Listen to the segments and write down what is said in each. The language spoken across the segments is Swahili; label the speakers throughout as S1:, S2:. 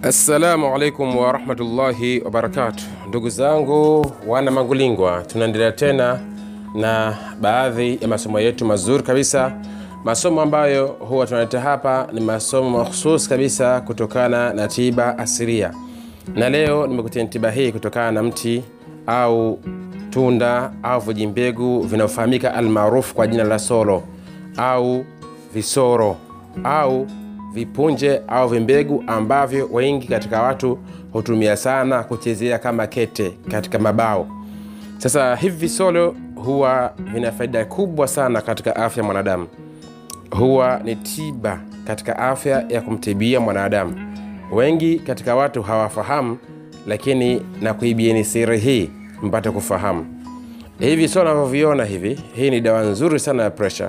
S1: Assalamu alaikum warahmatullahi wabarakatu, ndugu zangu wana Mangulingwa, tunaendelea tena na baadhi ya masomo yetu mazuri kabisa, masomo ambayo huwa tunaleta hapa ni masomo mahususi kabisa kutokana na tiba asilia, na leo nimekutia tiba hii kutokana na mti au tunda au vijimbegu vinavyofahamika almaarufu kwa jina la solo au visoro au vipunje au vimbegu ambavyo wengi katika watu hutumia sana kuchezea kama kete katika mabao. Sasa hivi visolo huwa vina faida kubwa sana katika afya ya mwanadamu, huwa ni tiba katika afya ya kumtibia mwanadamu. Wengi katika watu hawafahamu, lakini na kuibieni siri hii mpate kufahamu. Hivi visolo navyoviona hivi, hii ni dawa nzuri sana ya presha,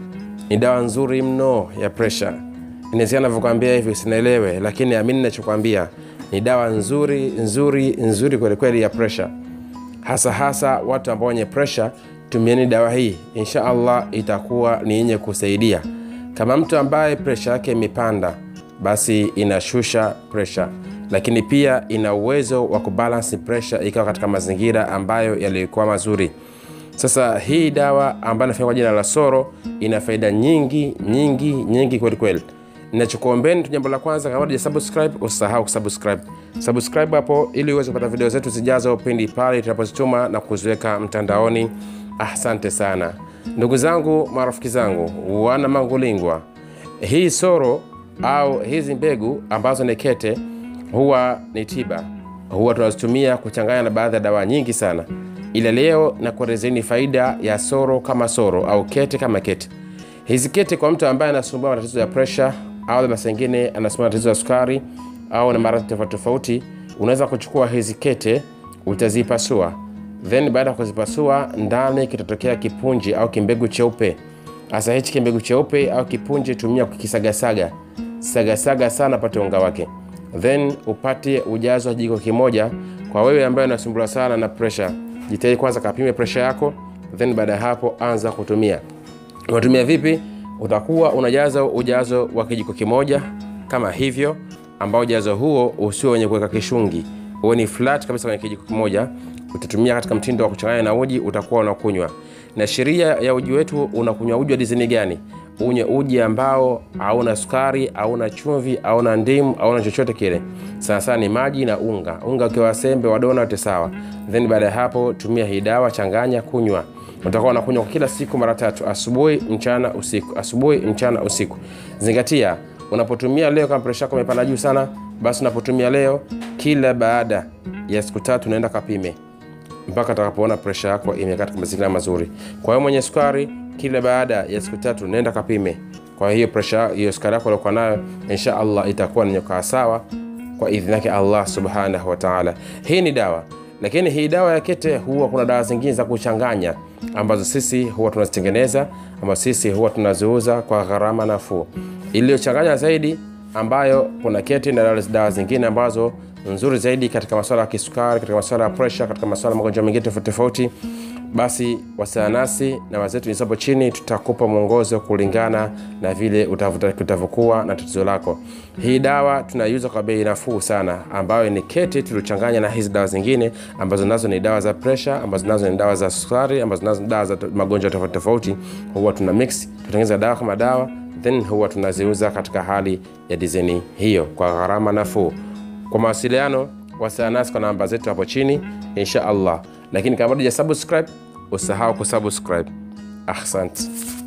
S1: ni dawa nzuri mno ya presha inawezekana navyokwambia hivi usinaelewe, lakini amini nachokwambia ni dawa nzuri nzuri nzuri kwelikweli ya presha, hasa hasa watu ambao wenye presha. Tumieni dawa hii, insha allah itakuwa ni yenye kusaidia. Kama mtu ambaye presha yake imepanda, basi inashusha presha, lakini pia ina uwezo wa kubalansi presha ikawa katika mazingira ambayo yalikuwa mazuri. Sasa hii dawa ambayo inafanya kwa jina la soro ina faida nyingi nyingi nyingi kwelikweli nachokuombeni tu, jambo la kwanza, kama bado subscribe, usisahau kusubscribe. Subscribe hapo ili uweze kupata video zetu zijazo pindi pale tunapozituma na kuziweka mtandaoni. Asante sana ndugu zangu, marafiki zangu, wana Mangulingwa, hii soro au hizi mbegu ambazo ni kete huwa ni tiba, huwa tunazitumia kuchanganya na baadhi ya dawa nyingi sana, ila leo nakuelezeni faida ya soro kama soro au kete kama kete. Hizi kete kwa mtu ambaye anasumbua matatizo ya presha au labda sengine anasema tatizo la sukari au na maradhi tofauti tofauti, unaweza kuchukua hizi kete utazipasua, then baada ya kuzipasua ndani kitatokea kipunji au kimbegu cheupe. Hasa hichi kimbegu cheupe au kipunji tumia kukisagasaga sagasaga sana, pate unga wake, then upate ujazo wa jiko kimoja. Kwa wewe ambaye unasumbuliwa sana na presha, jitahidi kwanza kapime presha yako, then baada ya hapo anza kutumia. Unatumia vipi? utakuwa unajaza ujazo wa kijiko kimoja kama hivyo, ambao ujazo huo usio wenye kuweka kishungi, uwe ni flat kabisa kwenye kijiko kimoja. Utatumia katika mtindo wa kuchanganya na uji, utakuwa unakunywa. Na sheria ya uji wetu, unakunywa uji wa dizini gani? Unywe uji ambao hauna sukari, hauna chumvi, hauna ndimu, hauna chochote kile. Sana sana ni maji na unga. Unga ukiwa sembe wa dona yote sawa. Then baada ya hapo, tumia hii dawa, changanya, kunywa utakuwa unakunywa kila siku mara tatu, asubuhi, mchana, usiku, asubuhi, mchana, usiku. Zingatia, unapotumia leo, kama presha yako imepanda juu sana, basi unapotumia leo, kila baada ya siku tatu unaenda kapime mpaka utakapoona presha yako imekaa katika mazingira mazuri. Kwa hiyo mwenye sukari, kila baada ya siku tatu nenda kapime. Kwa hiyo presha hiyo sukari yako uliokuwa nayo, insha Allah itakuwa ni nyokaa sawa kwa idhini yake Allah subhanahu wa ta'ala. Hii ni dawa lakini hii dawa ya kete huwa kuna dawa zingine za kuchanganya ambazo sisi huwa tunazitengeneza, ambazo sisi huwa tunaziuza kwa gharama nafuu, iliyochanganya zaidi, ambayo kuna kete na dawa zingine ambazo nzuri zaidi katika masuala ya kisukari, katika masuala ya presha, katika masuala ya magonjwa mengine tofauti tofauti. Basi wasiliana nasi na wazetu nisapo chini, tutakupa mwongozo kulingana na vile utavyokuwa na tatizo lako. Hii dawa tunaiuza kwa bei nafuu sana, ambayo ni kete tuliochanganya na hizi dawa zingine ambazo nazo ni dawa za presha, ambazo nazo ni dawa za sukari, ambazo nazo ni dawa za magonjwa tofauti tofauti. Huwa tuna mix, tutengeneza dawa kama dawa, then huwa tunaziuza katika hali ya dizeni hiyo kwa gharama nafuu. Kwa mawasiliano wasiliana nasi kwa namba zetu hapo chini insha Allah, lakini kama bado hujasubscribe usahau kusubscribe. Ahsante.